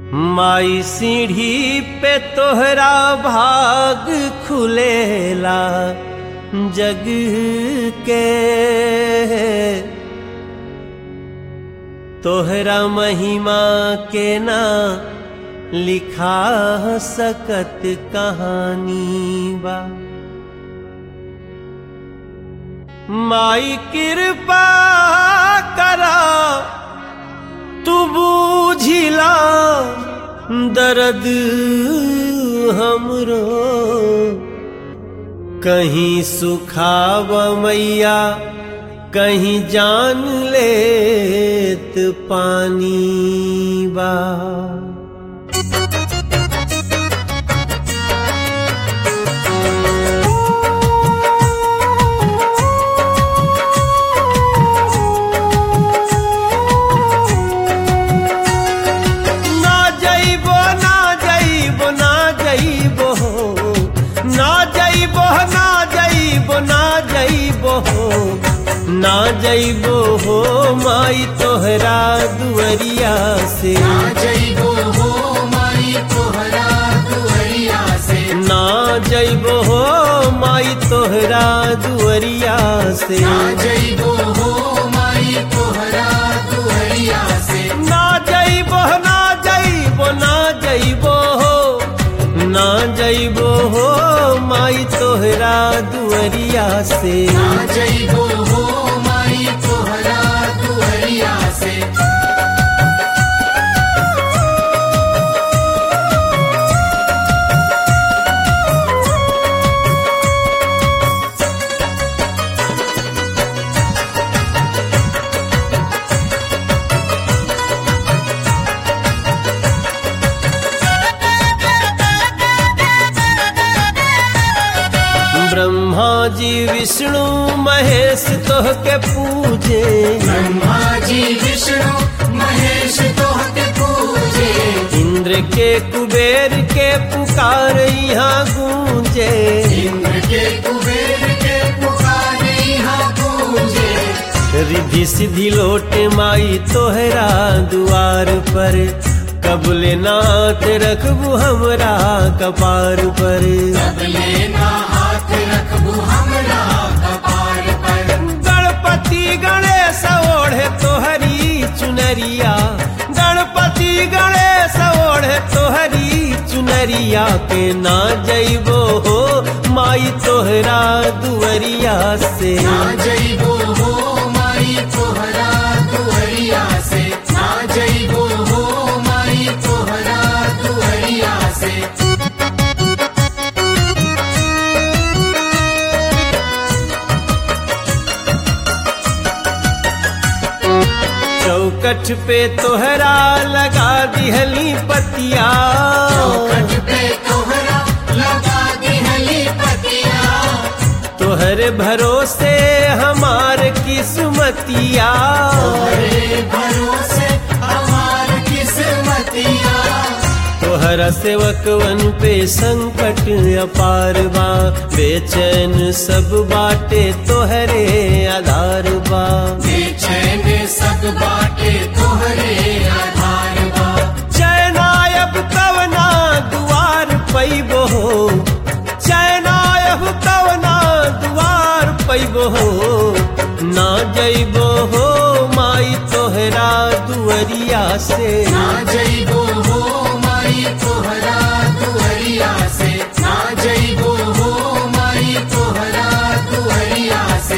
माई सीढ़ी पे तोहरा भाग खुलेला जग के तोहरा महिमा के ना लिखा सकत कहानी बा माई कृपा करा तू बूझिला दर्द हमरो कहीं सुखाव मैया कहीं जान लेत पानी बा ना जइबो ना जइबो ना जइबो ना जइबो ना जइबो ना जइबो ना जइबो हो माई तोहरा दुअरिया से ना जइबो हो माई तोहरा दुअरिया से ना जइबो हो माई तोहरा दुअरिया से ना जइबो हो माई तोहरा दुअरिया से ना जइबो ना जइबो ना जइबो हो ना जइबो हो माई तोहरा दुअरिया से ना जइबो हो माई तोहरा दुअरिया से ब्रह्मा जी विष्णु महेश तोह के पूजे ब्रह्मा जी विष्णु महेश तोहके पूजे इंद्र के कुबेर के पुकार यहाँ गूंजे इंद्र के कुबेर के पुकारे यहाँ पूजे रिधि सिद्धि लोटे माई तोहरा दुआर पर कबले नाथ रखबू हमरा कपार पर सबले ना हाथ रखबू हमरा कपार पर गणपति गणेश ओढ़े तोहरी चुनरिया गणपति गणेश ओढ़े तोहरी चुनरिया के ना जइबो हो माई तोहरा दुअरिया से ना जइबो हो माई तोहरा दुअरिया से ना जइबो हो माई तोहरा दुअरिया से चौकठ पे तोहरा लगा दिहली पतिया चौखट पे तोहरा लगा दिहली पतिया तोहरे भरोसे हमार किस्मतिया तोहरे भरोसे हमार किस्मतिया तोहरा सेवकवन पे संकट अपार बा बेचैन सब बाटे तोहरे आधार बा बेचैन सब बाटे तोहरे आधार बा चैनायब कवना दुआर पैबो हो चैनायब कवना दुआर पैबो हो ना जइबो हो माई तोहरा दुअरिया से ना जइबो हो माई तोहरा दुअरिया से ना जइबो हो माई तोहरा दुअरिया से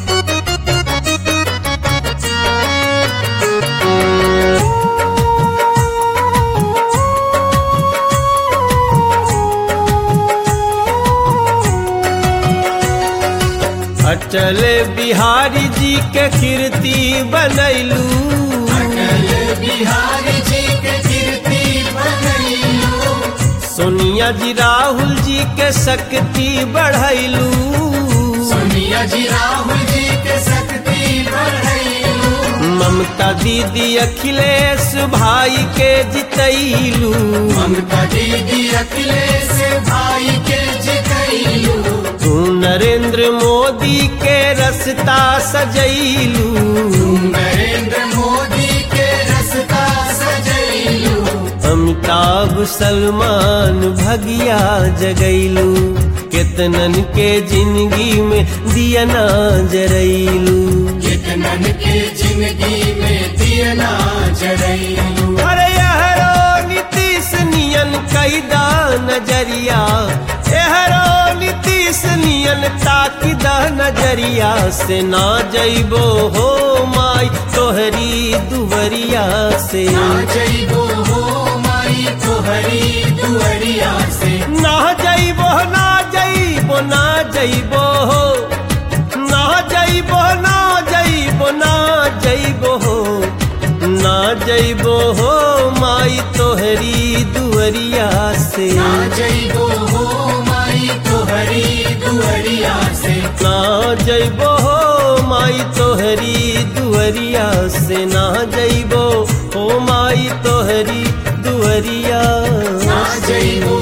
अटल बिहारी जी के कीर्ति बनैलू अटल बिहारी जी के कीर्ति बनैलो सोनिया जी राहुल जी के शक्ति बढ़ैलू सोनिया जी राहुल जी के शक्ति बढ़ैलो ममता दीदी अखिलेश भाई के जितैलू ममता दीदी अखिलेश भाई के जितैलो तू नरेंद्र मोदी के रस्ता सजैलू नरेंद्र मोदी के रस्ता सजैलो हम अमिताभ सलमान भगिया जगैलू केतनन के जिंदगी में दिया ना जरैलू कितनन के जिंदगी में दियना जरैलू अरे यहरो नीतीश नियन कैदा नजरिया यहरो नीतीश नियन ताकिदा नजरिया से ना जइबो हो माई तोहरी दुवरिया से ना जइबो हो माई तोहरी दुअरिया से ना जइबो ना जइबो ना जइबो हो ना जइबो ना जइबो ना जइबो हो ना जइबो हो माई तोहरी दुअरिया से ना जइबो हो माई तोहरी दुअरिया से ना जइबो हो माई तोहरी दुअरिया से ना जइबो हो माई तोहरी दुअरिया ना जइबो